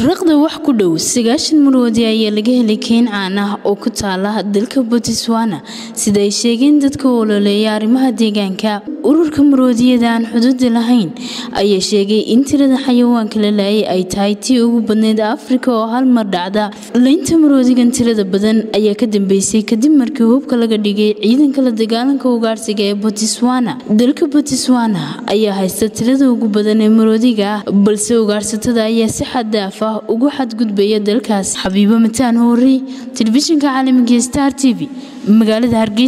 raqda wax ku dhow sagaashan maroodi ayaa laga helay keen caan ah oo ku taala dalka botswana sida ay sheegeen dadka ololeeya arrimaha deegaanka ururka maroodiyada aan xuduudi lahayn ayaa sheegay in tirada xayawaanka la laayay ay tahay tii ugu badneyd afrika oo hal mar dhacda laynta maroodigan tirada badan ayaa ka dambeysay kadib markii hubka laga dhigay ciidanka la dagaalanka ugaarsiga ee botswana dalka botswana ayaa haysta tirada ugu badan ee maroodiga ah balse ugaarsatada ayaa si xaddaaf ah ugu xadgudbaya dalkaas xabiibo mataan hoorey telefishinka caalamiga star t v magaalada hargeysa